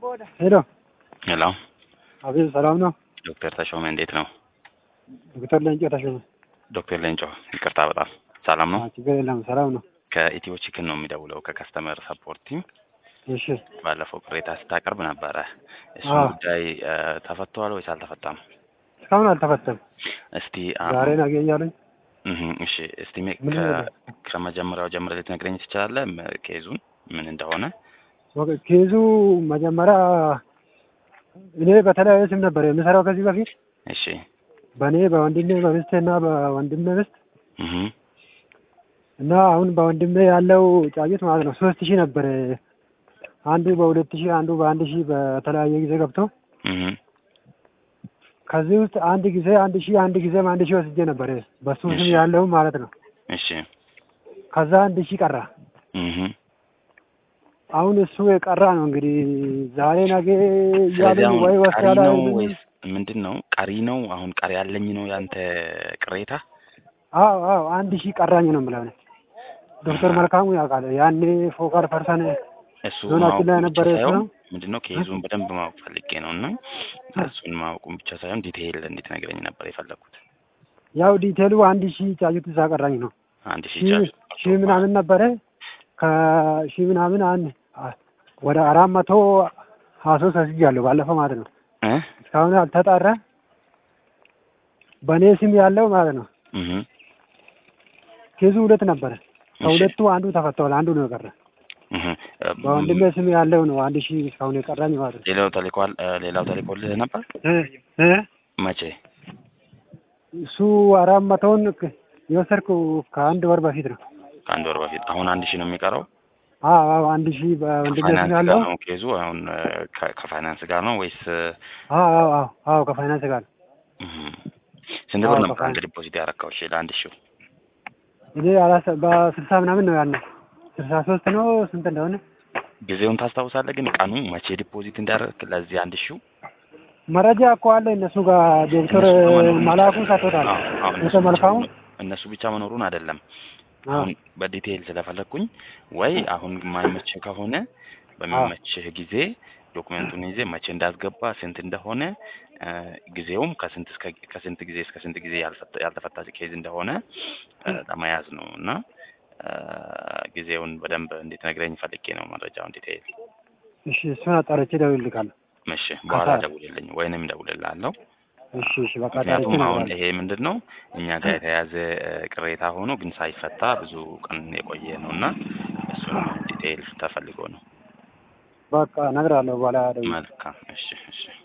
ሄሎ ሄሎ አቤት፣ ሰላም ነው? ዶክተር ተሾመ እንዴት ነው? ዶክተር ለንጮ ተሾመ። ዶክተር ሌንጮ ይቅርታ በጣም ሰላም ነው? አዎ፣ ችግር የለም፣ ሰላም ነው። ከኢትዮ ቺክን ነው የሚደውለው ከከስተመር ሰፖርት ቲም። እሺ፣ ባለፈው ቅሬታ ስታቀርብ ነበረ። እሱ አዎ። ጉዳይ እ፣ ተፈቷል ወይስ አልተፈታም? እስካሁን አልተፈተም። እስቲ አሁን- ዛሬ ነገ እያሉኝ እህ፣ እሺ እስቲ ሜ- ምን ከ- ነበር? ከመጀመሪያው ጀምረህ ልትነግረኝ ትችላለህ? ም- ኬዙን ምን እንደሆነ? ወገ- ኬዙ መጀመሪያ እኔ በተለያየ ስም ነበር የምሰራው ከዚህ በፊት እሺ በእኔ በወንድሜ በሚስቴ እና በወንድሜ ሚስት እህ፣ እና አሁን በወንድሜ ያለው ጫጩት ማለት ነው ሶስት ሺህ ነበር። አንዱ በሁለት ሺህ አንዱ በአንድ ሺህ በተለያየ ጊዜ ገብቶ እህ፣ ከዚህ ውስጥ አንድ ጊዜ አንድ ሺህ አንድ ጊዜም አንድ ሺህ ወስጄ ነበር በሱ ስም እሺ። ያለው ማለት ነው። እሺ ከዛ አንድ ሺህ ቀራ። እህ። አሁን እሱ የቀራ ነው እንግዲህ ዛሬ ነገ ስለዚህ እያሉኝ አሁን ወይ ቀሪ ወስዳላ ነው ወይስ ምንድን ነው? ቀሪ ነው አሁን ቀሪ ያለኝ ነው ያንተ ቅሬታ? አዎ አዎ አንድ ሺህ ቀራኝ ነው የምለው እኔ። ዶክተር መልካሙ ያውቃል። ያኔ ፎካር ፐርሰን እሱ ዞናችን ማወቁ ላይ ብቻ የነበረ እሱ ሳይሆን ነው። ምንድን ነው ኬዙን በደንብ ማወቅ ፈልጌ ነው እና እሱን ማወቁን ብቻ ሳይሆን ዲቴይል እንድትነግረኝ ነበር የፈለኩት። ያው ዲቴሉ አንድ ሺህ ጫጩት እዛ ቀራኝ ነው። አንድ ሺህ ሺህ ጫጩት ሺህ ምናምን ነበረ ከሺህ ምናምን አንድ አ- ወደ አራት መቶ ሀያ ሶስት ወስጃለሁ ባለፈው ማለት ነው። እ? እስካሁን አልተጣራ በእኔ ስም ያለው ማለት ነው። እህ። ኬዙ ሁለት ነበረ። እሺ። ከሁለቱ አንዱ ተፈተዋል፣ አንዱ ነው የቀረ። እህ። በወንድሜ ስም ያለው ነው አንድ ሺህ እስካሁን የቀራኝ ማለት ነው። ሌላው ተልኳል ሌላው ተልኮልህ ነበር እ እ መቼ? እሱ አራት መቶውን ክ- የወሰድኩ ከአንድ ወር በፊት ነው። ከአንድ ወር በፊት። አሁን አንድ ሺህ ነው የሚቀረው። አዎ አዎ አንድ ሺህ በወንድሜ ስም ከፋይናንስ ጋር ያለው ነው ኬዙ አሁን እ፣ ከ- ከፋይናንስ ጋር ነው ወይስ እ፣ አዎ አዎ አዎ አዎ ከፋይናንስ ጋር እህ። ስንት ብር አዎ፣ ነበር አንድ ከፋይናንስ ዲፖዚት ያረካው? እሺ ለአንድ ሺህ እኔ አላሰ በስልሳ ምናምን ነው ያለው ስልሳ ሶስት ነው ስንት እንደሆነ ጊዜውን ታስታውሳለህ? ግን ቀኑ መቼ ዲፖዚት እንዳደረግክ ለዚህ አንድ ሺው መረጃ እኮ አለ እነሱ ጋር ዶክተር እነሱ ጋር መኖሩን መላኩ አይደለም። ሰጥቶታል። አዎ፣ አዎ፣ እነሱ ዶክተር ብቻ መልካሙ መኖ- እነሱ ብቻ መኖሩን አይደለም አዎ አሁን በዲቴይል ስለፈለግኩኝ ወይ አሁን የማይመችህ ከሆነ በሚመችህ ጊዜ ዶክመንቱን ይዜ መቼ እንዳስገባ ስንት እንደሆነ እ፣ ጊዜውም ከስንት እስከ ከስንት ጊዜ እስከ ስንት ጊዜ ያልፈታ- ያልተፈታ ኬዝ እንደሆነ እ፣ ለመያዝ ነው እና እ፣ ጊዜውን በደንብ እንድትነግረኝ ፈልጌ ነው መረጃውን ዲቴይል። እሺ እሱን አጣርቼ እደውልልሃለሁ። እሺ በኋላ ከሰዓት። ደውልልኝ ወይንም እደውልልሃለሁ። እሺ እሺ በቃ አጣርቼ ምክንያቱም አሁን እነግርሃለሁ። ይሄ ምንድን ነው እኛ ጋር የተያዘ እ፣ ቅሬታ ሆኖ ግን ሳይፈታ ብዙ ቀን የቆየ ነው እና እሱን ዲቴይል ተፈልጎ ነው። በቃ እነግርሃለሁ በኋላ ደውዬ መልካም እሺ እሺ